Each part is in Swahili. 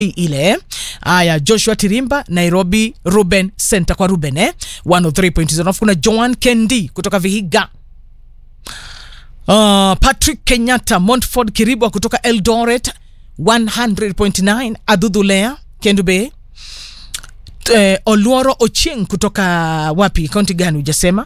ile haya joshua tirimba nairobi ruben center kwa ruben eh? 103.0 alafu kuna joan kendi kutoka vihiga uh, patrick kenyatta montford kiribwa kutoka eldoret 100.9 adudhulea kendube eh, oluoro ochieng kutoka wapi kaunti gani hujasema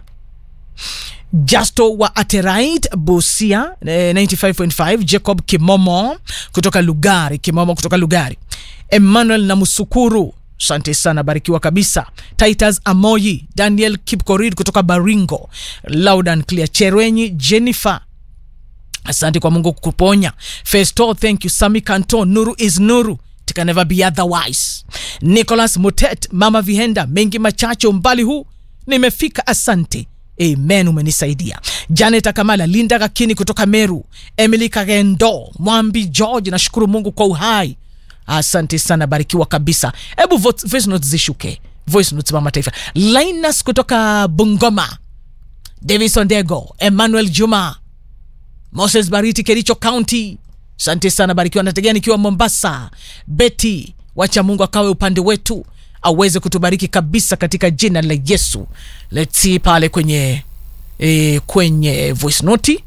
Justo wa Aterait Busia eh, 95.5 Jacob Kimomo kutoka Lugari Kimomo kutoka Lugari Emmanuel na Musukuru asante sana barikiwa kabisa Titus Amoyi Daniel Kipkorir kutoka Baringo Loud and Clear Cherenyi Jennifer asante kwa Mungu kukuponya Festo thank you Sami Kanto Nuru is Nuru it can never be otherwise Nicholas Mutet Mama Vihenda mengi machache umbali huu nimefika asante amen umenisaidia janet akamala linda kakini kutoka meru emily kagendo mwambi george nashukuru mungu kwa uhai asante sana barikiwa kabisa hebu vote- voice notes zishuke voice notes mama taifa linus kutoka bungoma davis ondego emmanuel juma moses bariti kericho county asante sana barikiwa nategea nikiwa mombasa beti wacha mungu akawe upande wetu aweze kutubariki kabisa katika jina la yesu let's see pale kwenye e, kwenye voice noti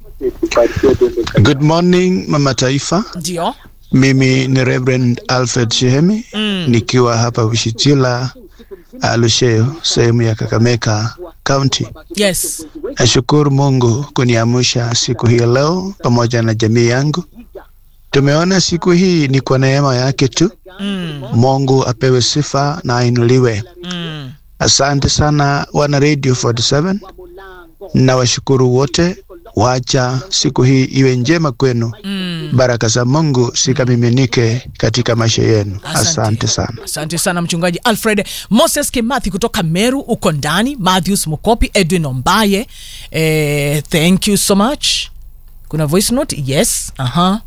Good morning Mama Taifa, ndio mimi ni Reverend Alfred Shehemi mm. nikiwa hapa Wishitila Alusheo, sehemu ya Kakamega County. yes Nashukuru Mungu kuniamsha siku hii leo pamoja na jamii yangu. Tumeona siku hii ni kwa neema yake tu. mm, Mungu apewe sifa na ainuliwe. mm. Asante sana wana Radio 47 na washukuru wote. Wacha siku hii iwe njema kwenu. Mm. Baraka za Mungu zikamiminike katika maisha yenu. Asante. Asante sana. asante sana mchungaji alfred moses kimathi kutoka meru uko ndani matthews mukopi edwin ombaye eh, thank you so much kuna voice note yes aha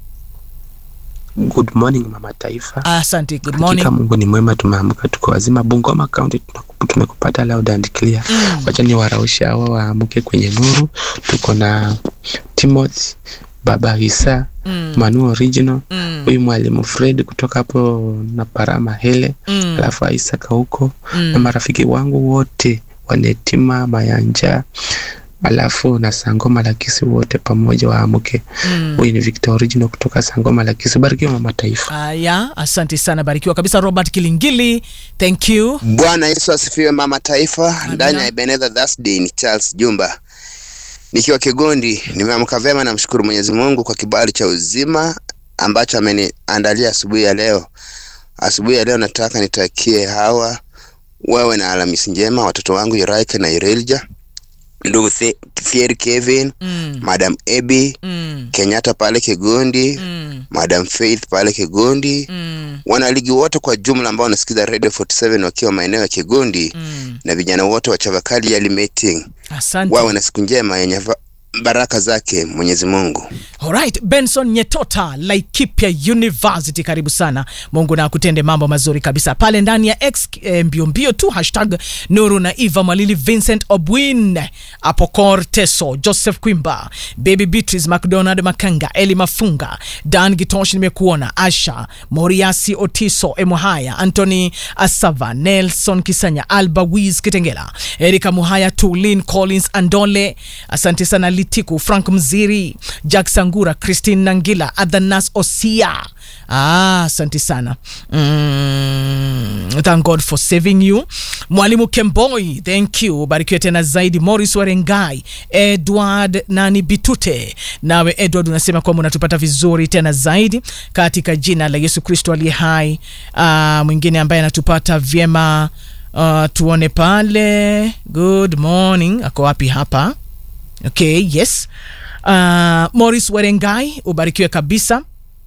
Good morning mama taifa. asante good morning Hakika Mungu ni mwema, tumeamka tuko wazima. Bungoma County tunaku- tumekupata loud and clear. Wacha ni waraushe hawa waamke kwenye nuru. Tuko na Timothy Baba Isa Mm. Manu Original Mm. huyu mwalimu Fred kutoka hapo na Parama Hele Mm. alafu Isaac huko Mm. na marafiki wangu wote Wanetima Mayanja alafu na Sangoma Lakisi wote pamoja waamke. Mm. Huyu ni Victor Original kutoka Sangoma Lakisi. Barikiwa mama taifa. Haya, asante sana, barikiwa kabisa. Robert Kilingili, thank you. Bwana Yesu asifiwe, mama taifa. Ndani ya Ebenezer Thursday ni Charles Jumba nikiwa Kigondi. Nimeamka vyema, namshukuru Mwenyezi Mungu kwa kibali cha uzima ambacho ameniandalia asubuhi ya leo. Asubuhi ya leo nataka nitakie hawa wewe na Alhamisi njema, watoto wangu Iraike na Irelja, ndugu The- Fieri Kevin, Mm. Madam Ebi Mm. Kenyatta pale Kigondi, Mm. Madam Faith pale Kigondi, Mm. wanaligi wote kwa jumla ambao wanasikiza Radio 47 wakiwa maeneo ya Kigondi Mm. na vijana wote wa Chavakali Yali Meeting Asante. wawe na siku njema yenye va- baraka zake Mwenyezi Mungu. Alright, Benson Nyetota, Laikipia University, karibu sana. Mungu na akutende mambo mazuri kabisa pale ndani ya X eh, mbio mbio tu hashtag Nuru na Eva Mwalili, Vincent Obwin, Apokor Teso, Joseph Kwimba, Baby Beatrice, McDonald Makanga, Eli Mafunga, Dan Gitosh, nimekuona Asha Moriasi, Otiso Emuhaya, Anthony Asava, Nelson Kisanya, Alba Wiz Kitengela, Erika Muhaya, Tulin Collins Andole, asante sana Litiku, Frank Mziri, Jack Sangura, Christine Nangila, Adhanas Osia. Ah, asante sana mm, thank God for saving you. Mwalimu Kemboi, thank you, barikiwe tena zaidi. Morris Warengai, Edward nani Bitute, nawe Edward unasema kwamba unatupata vizuri tena zaidi katika jina la Yesu Kristo aliye hai. Ah, mwingine ambaye anatupata vyema uh, tuone pale. Good morning, ako wapi hapa? Okay, yes. Uh, Morris Warengai, ubarikiwe kabisa.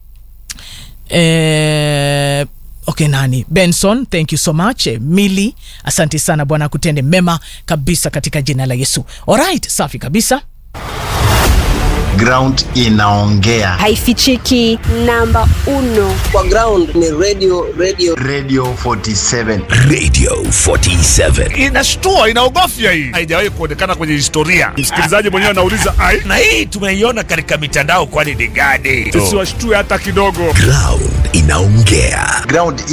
Eh, okay nani benson thank you so much eh, mili asante sana bwana akutende mema kabisa katika jina la yesu alright safi kabisa ground inaongea haifichiki. Namba uno kwa ground ni radio radio radio 47 Radio 47. inashtua inaogofya hii haijawahi kuonekana kwenye historia msikilizaji mwenyewe anauliza ai Na hii tumeiona katika mitandao kwani ni gani? tusiwashtue hata kidogo Ground inaongea. ground